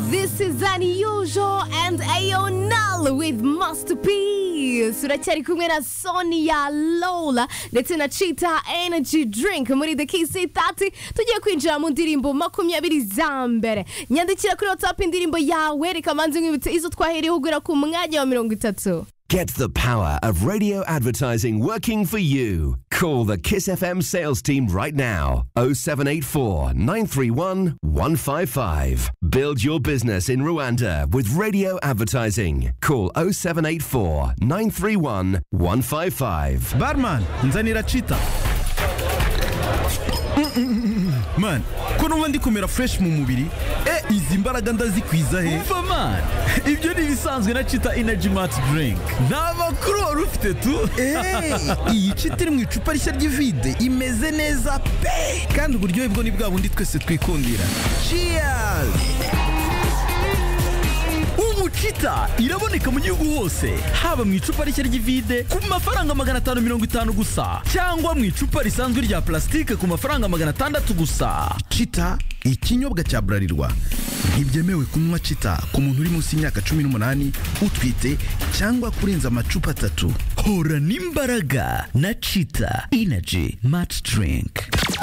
This is unusual and Aonal with masterpiece uracyari kumwe na Sonia Lola ndetse na Cheetah Energy Drink muri The Kiss 30 tugiye kwinjira mu ndirimbo makumyabiri za mbere nyandikira kuri WhatsApp indirimbo yawe reka manzi nkwibutse izo twahereyeho ugura ku mwanya wa mirongo itatu Get the power of radio advertising working for you. Call the Kiss FM sales team right now 0784 931 155. Build your business in Rwanda with radio advertising. Call 0784 931 155. barman nzanira cita man ko numva ndi kumera fresh mu mubiri e izi mbaraga ndazikwiza he umva man ibyo ni ibisanzwe na cita energy mart drink nta makuru wari ufite tu Eh, iyi cita iri mu icupa rishya ry'ivide imeze neza pe kandi uburyohe bwo ni bwa bundi twese twikundira cheers ubu cita iraboneka mu gihugu hose haba mu icupa rishya ry'ivide ku mafaranga magana atanu mirongo itanu gusa cyangwa mu icupa risanzwe rya plastique ku mafaranga magana atandatu gusa cita ikinyobwa cya burarirwa ntibyemewe kunywa cita ku muntu uri munsi y'imyaka cumi n'umunani utwite cyangwa kurenza amacupa atatu hora n'imbaraga na cita energy mart drink